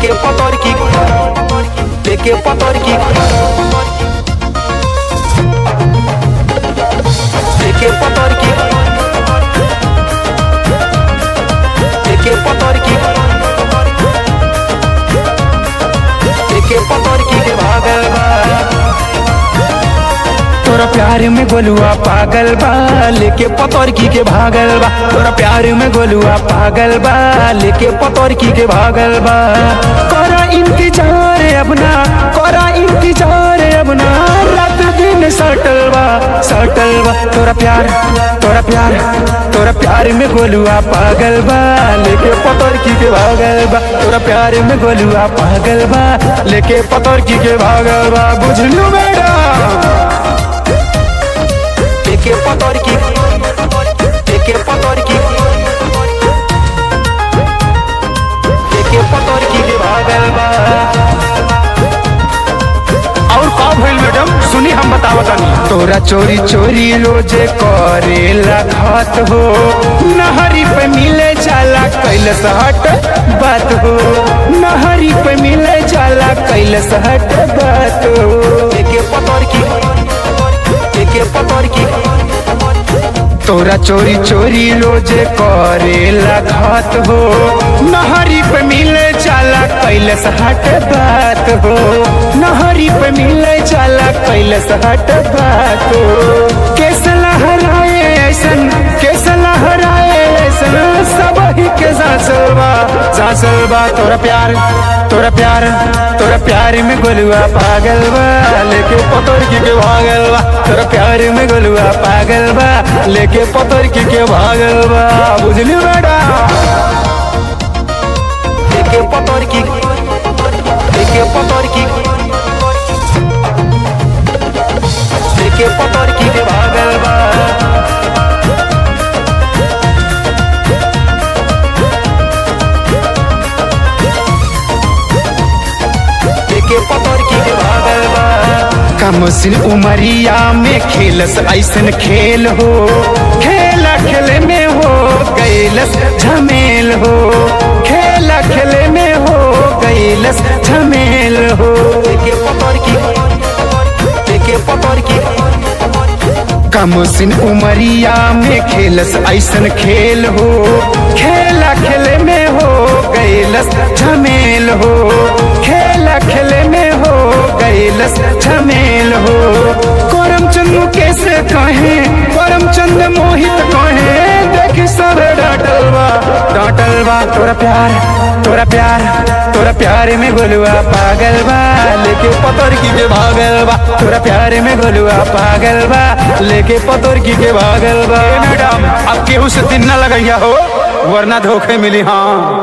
लेके पतोर की लेके पतोर की लेके पतोर की लेके पतोर की लेके पतोर की के भागल बा तोरा प्यार में गोलुआ पागल बा लेके पतोरकी के भागल बा तोरा प्यार में गोलुआ पागल बा लेके पतोरकी के भागल बा करा इंतजार अपना करा इंतजार अपना रात दिन सटल बा सटल बा तोरा प्यार तोरा प्यार तोरा प्यार में गोलुआ पागल बा लेके पतोरकी के भागल बा तोरा प्यार में गोलुआ पागल बा लेके पतोरकी के भागल बा बुझलू बेटा लेके पतोर की लेके पतोर की लेके पतोर की के भागल बा और का भइल मैडम सुनी हम बतावतानी तोरा चोरी चोरी रोजे करेला खात हो नहरी पे मिले जाला कैलस हट बात हो नहरी पे मिले जाला कैलस हट बात हो लेके पतोर की लेके पतोर की तोरा चोरी चोरी रोजे करेला खात हो नहरी पे मिले जाला कैलस हट बात हो नहरी पे मिले जाला कैलस हट बात हो केस लहराए ऐसन केस लहराए ऐसन सब ही के सासलबा सासलबा तोरा प्यार तोरा प्यार तोरा प्यार में गोलुआ पागल बा लेके पतोर की के भागल बा तोरा प्यार में गोलुआ पागल बा लेके पतोर की के भागल बा बुझली बेटा लेके पतोर की लेके पतोर की लेके पतोर की के भागल बा लेके पतोर की के भागल बा कमसिन उमरिया में खेलस ऐसन खेल हो खेला खेले में हो गैलस झमेल हो खेला खेले में हो गैलस झमेल हो लेके पतोर की लेके पतोर की कमसिन उमरिया में खेलस ऐसन खेल हो खेला खेले में हो गैलस झमेल हो खेला खेले में हो गैलस झमेल हो करम चंद कैसे कहे करम चंद मोहित कहे देख सब डांटल बा डांटल बा तोरा प्यार तोरा प्यार तोरा प्यार में गोलुआ पागल बा लेके पतोर की के भागल बा तोरा प्यार में गोलुआ पागल बा लेके पतोर की के भागल बा मैडम अब केहू से दिन न लगैया हो वरना धोखे मिली हाँ